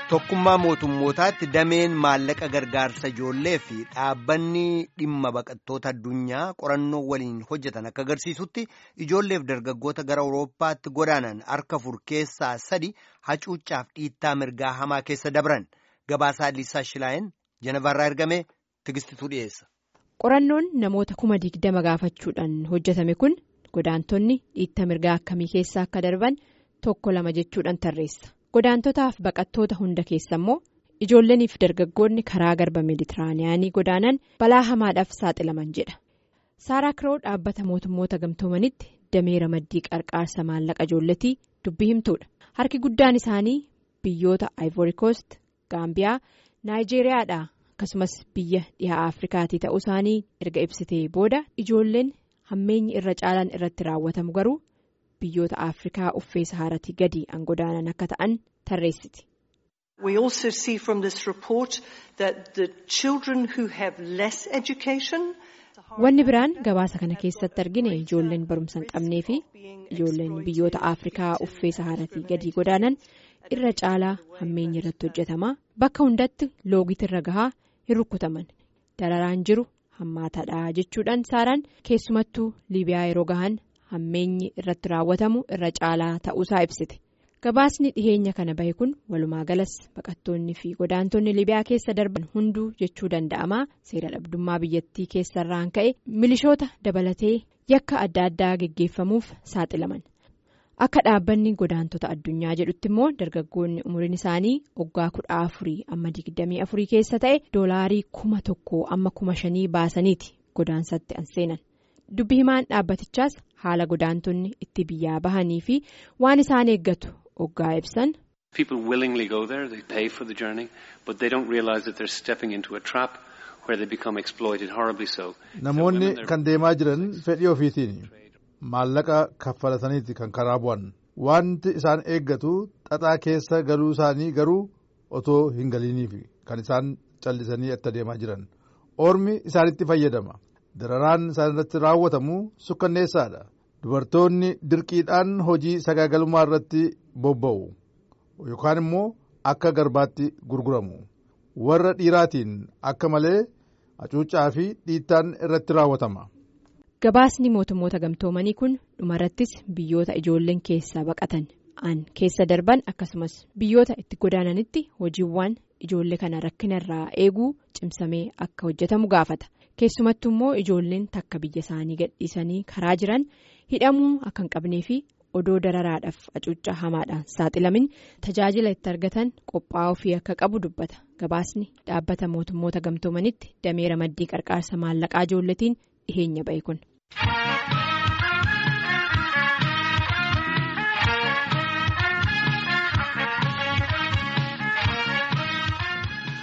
Tokkummaa mootummootaatti dameen maallaqa gargaarsa ijoollee fi dhaabbanni dhimma baqattoota addunyaa qorannoo waliin hojjetan akka agarsiisutti ijoolleef dargaggoota gara Awurooppaatti godaanan harka afur keessaa sadi hacuuccaaf dhiittaa mirgaa hamaa keessa dabran gabaasaa Liisaa Shilaayeen Jenevarraa ergame tigistituu dhiyeessa. Qorannoon namoota kuma digdama gaafachuudhaan hojjetame kun godaantonni dhiittaa mirgaa akkamii keessa akka darban tokko lama jechuudhaan tarreessa. Godaantotaaf baqattoota hunda keessa immoo ijoolleeniif dargaggoonni karaa garba meeditiraaniyaanii godaanan balaa hamaadhaaf saaxilaman jedha. Saaraa Kiroo dhaabbata mootummoota gamtoomanitti damee ramaddii qarqaarsa maallaqa ijoolletii dubbii himtuudha. Harki guddaan isaanii biyyoota Ivory Coast, Gaambiyaa, Naayijeeriyaadha akkasumas biyya dhihaa Afrikaatii ta'uu isaanii erga ibsitee booda ijoolleen hammeenyi irra caalaan irratti raawwatamu garuu. biyyoota afrikaa uffee sahaaratii gadi an godaanan akka ta'an tarreessiti. We also see from this report that the children who have less education. Wanni biraan gabaasa kana keessatti argine ijoolleen barumsa hin qabnee fi ijoolleen biyyoota afrikaa uffee sahaaratii gadi godaanan irra caalaa hammeenyi irratti hojjetama bakka hundatti loogitirra gahaa hin rukkutaman dararaan jiru hammaataadha jechuudhaan saaraan keessumattuu liibiyaa yeroo gahan. hammeenyi irratti raawwatamu irra caalaa ta'uusaa ibsite gabaasni dhiheenya kana bahe kun walumaa galas baqattoonni fi godaantonni libiyaa keessa darban hunduu jechuu danda'ama seera dhabdummaa biyyattii keessarraan ka'e milishoota dabalatee yakka adda addaa geggeeffamuuf saaxilaman akka dhaabbanni godaantota addunyaa jedhutti immoo dargaggoonni umriin isaanii waggaa kudha afurii amma digdamii afurii keessa ta'e doolaarii kuma tokko amma kuma shanii baasaniiti godaansatti an seenan. dubbi himaan dhaabbatichaas haala godaantonni itti biyyaa bahanii fi waan isaan eeggatu oggaa ibsan. People willingly go there, they pay for the journey, but they don't realize that they're stepping into a trap where they become exploited horribly so. Namoonni kan deemaa jiran fedhii ofiitiin maallaqa kaffalataniiti kan karaa bu'an wanti isaan eeggatu xaxaa keessa galuu isaanii garuu otoo hin galiiniif kan isaan callisanii itti deemaa jiran ormi isaanitti fayyadama. dararaan isaan irratti raawwatamu sukkanneessaadha dubartoonni dirqiidhaan hojii sagaagalummaa irratti bobba'u yookaan immoo akka garbaatti gurguramu warra dhiiraatiin akka malee hacuuccaa fi dhiittaan irratti raawwatama. gabaasni mootummoota gamtoomanii kun dhumarrattis biyyoota ijoolleen keessaa baqatan an keessa darban akkasumas biyyoota itti godaananitti hojiiwwan ijoollee kana rakkinarraa eeguu cimsamee akka hojjetamu gaafata. keessumattuu immoo ijoolleen takka biyya isaanii gadhiisanii karaa jiran hidhamuu akka hin qabnee fi odoo dararaadhaaf hacuuccaa hamaadhaan saaxilamin tajaajila itti argatan qophaa'uu fi akka qabu dubbata gabaasni dhaabbata mootummoota gamtoomanitti damee ramaddii qarqaarsa maallaqaa ijoolletiin dhiheenya ba'e kun.